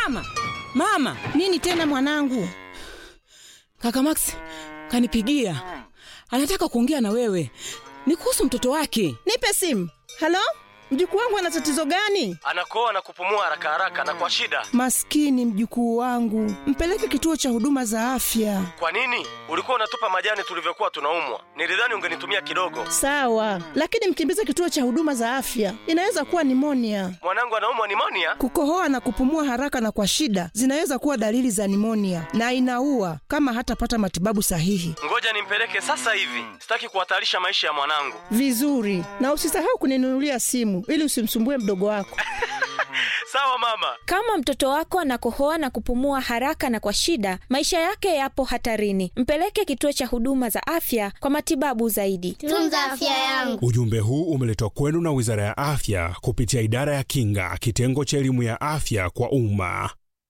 mama mama nini tena mwanangu kaka max kanipigia anataka kuongea na wewe ni kuhusu mtoto wake nipe simu halo mjukuu wangu ana tatizo gani anakoa na kupumua haraka haraka na kwa shida maskini mjukuu wangu mpeleke kituo cha huduma za afya kwa nini ulikuwa unatupa majani tulivyokuwa tunaumwa nilidhani ungenitumia kidogo sawa lakini mkimbize kituo cha huduma za afya inaweza kuwa nimonia mwanangu anaumwa nimonia kukohoa na kupumua haraka na kwa shida zinaweza kuwa dalili za nimonia na inaua kama hatapata matibabu sahihi ngoja nimpeleke sasa hivi sitaki kuhatarisha maisha ya mwanangu vizuri na usisahau kuninunulia simu ili usimsumbue mdogo wako sawa mama kama mtoto wako anakohoa na kupumua haraka na kwa shida maisha yake yapo hatarini mpeleke kituo cha huduma za afya kwa matibabu zaidi tunza afya yangu ujumbe huu umeletwa kwenu na wizara ya afya kupitia idara ya kinga kitengo cha elimu ya afya kwa umma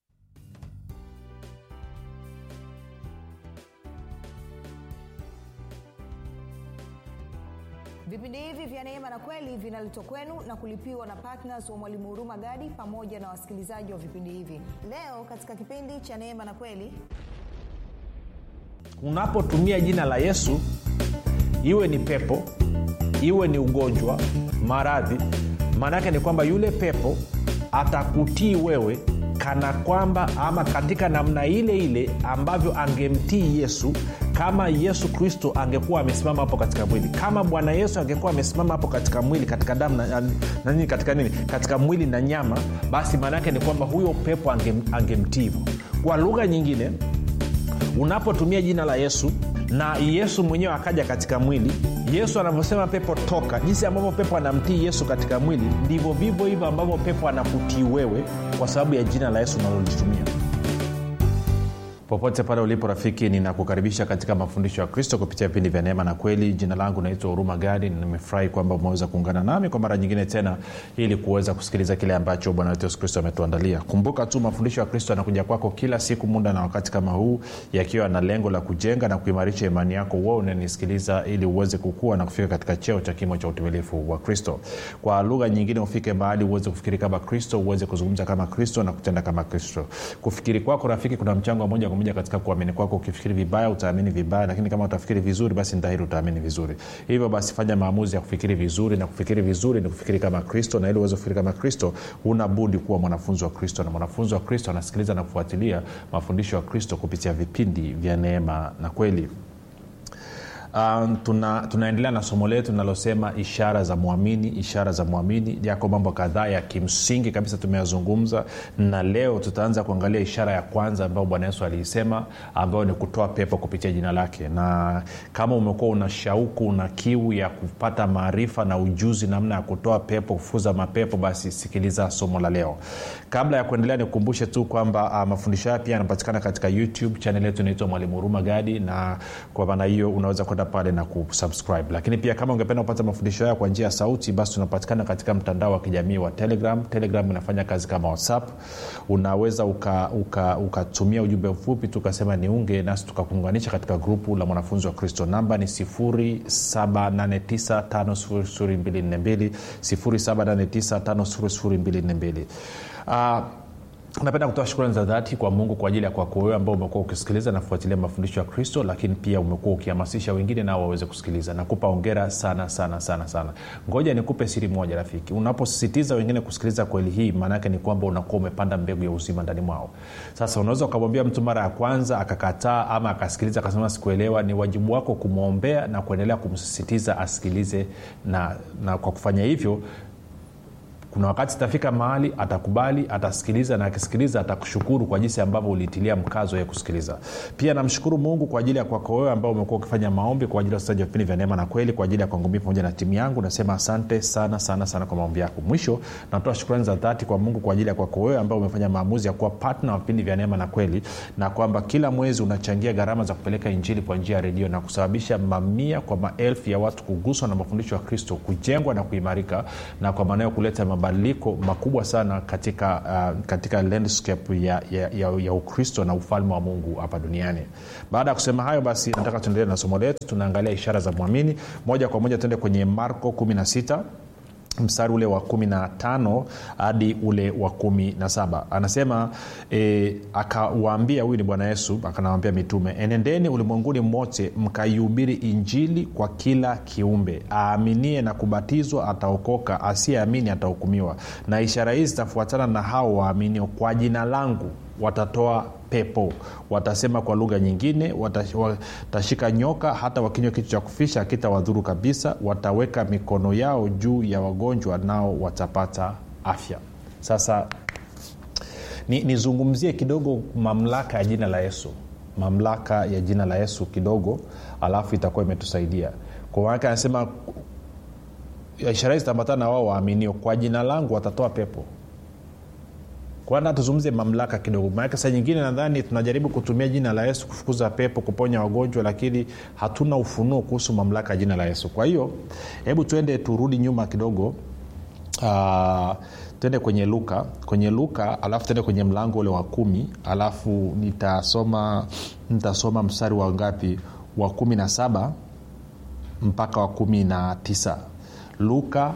vipindi hivi vya neema na kweli vinaletwa kwenu na kulipiwa na ptns wa mwalimu huruma gadi pamoja na wasikilizaji wa vipindi hivi leo katika kipindi cha neema na kweli unapotumia jina la yesu iwe ni pepo iwe ni ugonjwa maradhi maana yake ni kwamba yule pepo atakutii wewe kana kwamba ama katika namna ile ile ambavyo angemtii yesu kama yesu kristo angekuwa amesimama hapo katika mwili kama bwana yesu angekuwa amesimama hapo katika mwili katika damu na, na nini katika nini katika mwili na nyama basi maana yake ni kwamba huyo pepo angem, angemtii hivyo kwa lugha nyingine unapotumia jina la yesu na yesu mwenyewe akaja katika mwili yesu anavyosema pepo toka jinsi ambavyo pepo anamtii yesu katika mwili ndivyo vivyo hivyo ambavyo pepo anakutii wewe kwa sababu ya jina la yesu unalolitumia popote pale ulipo rafiki ninakukaribisha katika mafundisho ya kristo kupitia vipindi vya neema na kweli jina langu naitwa huruma gadi nimefurahi kwamba umeweza kuungana nami kwa mara nyingine tena ili kuweza kusikiliza kile ambacho bwana wetu yesu kristo ametuandalia kumbuka tu mafundisho ya kristo yanakuja kwako kila siku muda na wakati kama huu yakiwa na lengo la kujenga na kuimarisha imani yako wewe unanisikiliza ili uweze kukua na kufika katika cheo cha kimo cha utimilifu wa kristo kwa lugha nyingine ufike mahali uweze kufikiri kama kristo uweze kuzungumza kama kristo na kutenda kama kristo kufikiri kwako rafiki kuna mchango wa moja kwa moja katika kuamini kwako ukifikiri vibaya utaamini vibaya lakini kama utafikiri vizuri basi dhahiri utaamini vizuri hivyo basi fanya maamuzi ya kufikiri vizuri na kufikiri vizuri ni kufikiri kama kristo na ili uweze kufikiri kama kristo huna budi kuwa mwanafunzi wa kristo na mwanafunzi wa kristo anasikiliza na kufuatilia mafundisho ya kristo kupitia vipindi vya neema na kweli Um, tuna, tunaendelea na somo letu linalosema ishara za mwamini ishara za mwamini yako mambo kadhaa ya kimsingi kabisa tumeyazungumza na leo tutaanza kuangalia ishara ya kwanza ambayo bwana yesu aliisema ambayo ni kutoa pepo kupitia jina lake na kama umekuwa una shauku una kiu ya kupata maarifa na ujuzi namna ya kutoa pepo kufuza mapepo basi sikiliza somo la leo kabla ya kuendelea nikukumbushe tu kwamba uh, mafundisho haya pia yanapatikana katika youtube chanel yetu inaitwa mwalimu huruma gadi na kwa maana hiyo unaweza kwenda pale na kusubscribe lakini pia kama ungependa kupata mafundisho haya kwa njia ya sauti basi tunapatikana katika mtandao wa kijamii wa telegram telegram inafanya kazi kama whatsapp unaweza ukatumia uka, uka, uka ujumbe mfupi tu ukasema niunge nasi tukakuunganisha katika grupu la mwanafunzi wa kristo namba ni 7895242 7895242 uh, napenda kutoa shukrani za dhati kwa mungu kwa ajili ya kwako wewe ambao umekuwa ukisikiliza na kufuatilia mafundisho ya kristo lakini pia umekuwa ukihamasisha wengine nao waweze kusikiliza nakupa ongera sana sana sana sana ngoja nikupe siri moja rafiki unaposisitiza wengine kusikiliza kweli hii maanaake ni kwamba unakuwa umepanda mbegu ya uzima ndani mwao sasa unaweza ukamwambia mtu mara ya kwanza akakataa ama akasikiliza akasema sikuelewa ni wajibu wako kumwombea na kuendelea kumsisitiza asikilize na, na kwa kufanya hivyo kuna wakati itafika mahali atakubali atasikiliza na akisikiliza atakushukuru kwa jinsi ambavyo ulitilia mkazo ya kusikiliza pia namshukuru mungu kwa ajili ya kwako wewe ambao umekuwa ukifanya maombi kwa ajili ya usaji wa vipindi vya neema na kweli kwa ajili ya kwangu mii pamoja na timu yangu nasema asante sana sana sana kwa maombi yako mwisho natoa shukrani za dhati kwa mungu kwa ajili ya kwako wewe ambao umefanya maamuzi ya kuwa patna wa vipindi vya neema na kweli na kwamba kila mwezi unachangia gharama za kupeleka injili kwa njia ya redio na kusababisha mamia kwa maelfu ya watu kuguswa na mafundisho ya kristo kujengwa na kuimarika na kwa maanayo kuleta mabadiliko makubwa sana katika, uh, katika landscape ya, ya, ya, ya ukristo na ufalme wa mungu hapa duniani baada ya kusema hayo basi nataka tuendelee na somo letu tunaangalia ishara za mwamini moja kwa moja tuende kwenye marko 16 mstari ule wa kumi na tano hadi ule wa kumi na saba anasema e, akawaambia huyu ni bwana yesu akanawambia mitume enendeni ulimwenguni mote mkaihubiri injili kwa kila kiumbe aaminie na kubatizwa ataokoka asiyeamini atahukumiwa na ishara hizi zitafuatana na hao waaminio kwa jina langu watatoa pepo watasema kwa lugha nyingine watashika nyoka hata wakinywa kitu cha kufisha akitawadhuru kabisa wataweka mikono yao juu ya wagonjwa nao watapata afya sasa nizungumzie ni kidogo mamlaka ya jina la yesu mamlaka ya jina la yesu kidogo alafu itakuwa imetusaidia kwa maanake anasema ishara hizi zitaambatana na wao waaminio kwa jina langu watatoa pepo kwana tuzungumze mamlaka kidogo maanake saa nyingine nadhani tunajaribu kutumia jina la yesu kufukuza pepo kuponya wagonjwa lakini hatuna ufunuo kuhusu mamlaka ya jina la yesu kwa hiyo hebu tuende turudi nyuma kidogo uh, tuende kwenye luka kwenye luka alafu tuende kwenye mlango ule wa kumi alafu nitasoma nitasoma mstari wa ngapi wa kumi na saba mpaka wa kumi na tisa luka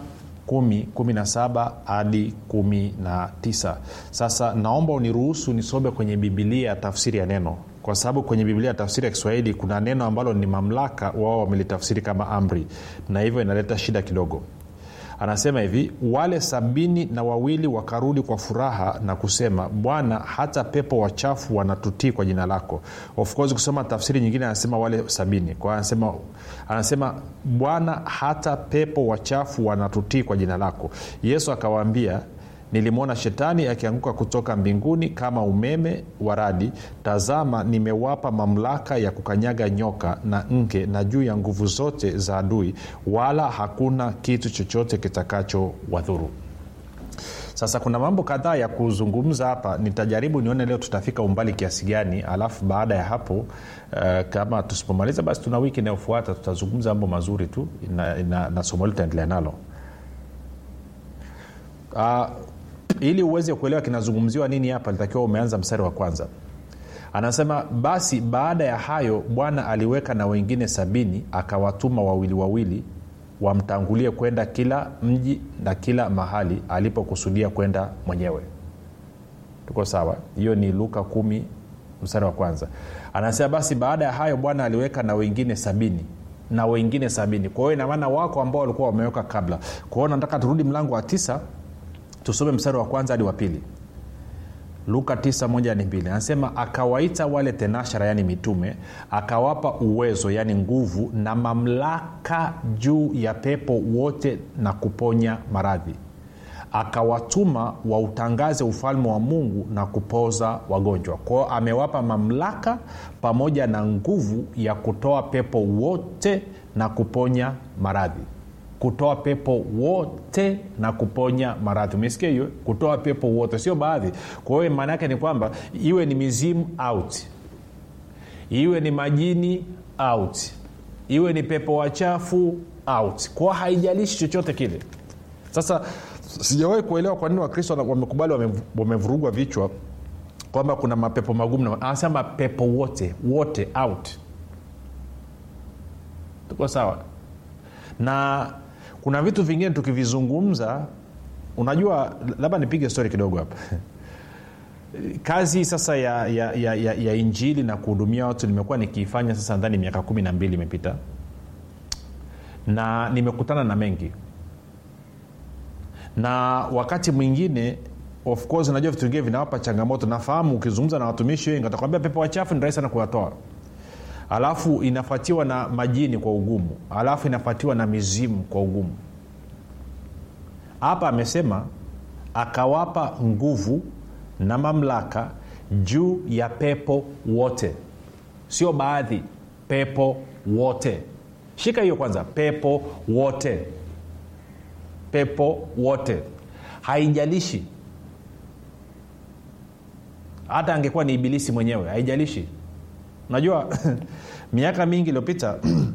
17 hadi 19 sasa naomba uniruhusu nisome kwenye bibilia tafsiri ya neno kwa sababu kwenye biblia tafsiri ya kiswahili kuna neno ambalo ni mamlaka wao wamelitafsiri kama amri na hivyo inaleta shida kidogo anasema hivi wale sabini na wawili wakarudi kwa furaha na kusema bwana hata pepo wachafu wanatutii kwa jina lako of course kusoma tafsiri nyingine anasema wale sabini kwa anasema anasema bwana hata pepo wachafu wanatutii kwa jina lako yesu akawaambia nilimwona shetani akianguka kutoka mbinguni kama umeme wa radi tazama nimewapa mamlaka ya kukanyaga nyoka na nge na juu ya nguvu zote za adui wala hakuna kitu chochote kitakacho wadhuru sasa kuna mambo kadhaa ya kuzungumza hapa nitajaribu nione leo tutafika umbali kiasi gani alafu baada ya hapo uh, kama tusipomaliza basi tuna wiki inayofuata tutazungumza mambo mazuri tu na, na, na somo hili tutaendelea nalo uh, ili uweze kuelewa kinazungumziwa nini hapa litakiwa umeanza mstari wa kwanza anasema basi baada ya hayo bwana aliweka na wengine sabini akawatuma wawili wawili wamtangulie kwenda kila mji na kila mahali alipokusudia kwenda mwenyewe tuko sawa hiyo ni luka kumi mstari wa kwanza anasema basi baada ya hayo bwana aliweka na wengine sabini na wengine sabini kwa hiyo inamaana wako ambao walikuwa wameweka kabla kwa hiyo nataka turudi mlango wa tisa tusome mstari wa kwanza hadi wa pili luka 9 anasema akawaita wale tenashara yaani mitume akawapa uwezo yaani nguvu na mamlaka juu ya pepo wote na kuponya maradhi akawatuma wautangaze ufalme wa mungu na kupoza wagonjwa kwao amewapa mamlaka pamoja na nguvu ya kutoa pepo wote na kuponya maradhi kutoa pepo wote na kuponya maradhi umesikia hiyo kutoa pepo wote sio baadhi kwa hiyo maana yake ni kwamba iwe ni mizimu out iwe ni majini out iwe ni pepo wachafu out kwa haijalishi chochote kile sasa sijawahi kuelewa kwa nini wakristo wamekubali wamevurugwa vichwa kwamba kuna mapepo magumu anasema pepo wote wote out tuko sawa na kuna vitu vingine tukivizungumza unajua labda nipige stori kidogo hapa kazi sasa ya, ya, ya, ya, ya injili na kuhudumia watu nimekuwa nikiifanya sasa ndani miaka kumi na mbili imepita na nimekutana na mengi na wakati mwingine of course unajua vitu vingine vinawapa changamoto nafahamu ukizungumza na watumishi wengi watakwambia pepo wachafu ni rahisi sana kuyatoa alafu inafuatiwa na majini kwa ugumu alafu inafuatiwa na mizimu kwa ugumu hapa amesema akawapa nguvu na mamlaka juu ya pepo wote sio baadhi pepo wote shika hiyo kwanza pepo wote pepo wote haijalishi hata angekuwa ni ibilisi mwenyewe haijalishi unajua miaka mingi iliyopita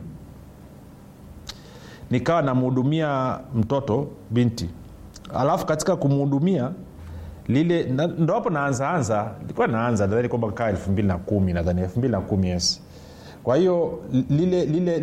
nikawa namhudumia mtoto binti alafu katika kumhudumia lile ndo hapo naanzaanza ilikuwa naanza nadhani kwamba kaa elfu mbili na kumi nadhani elfu mbili na kumi yes kwa hiyo lile lile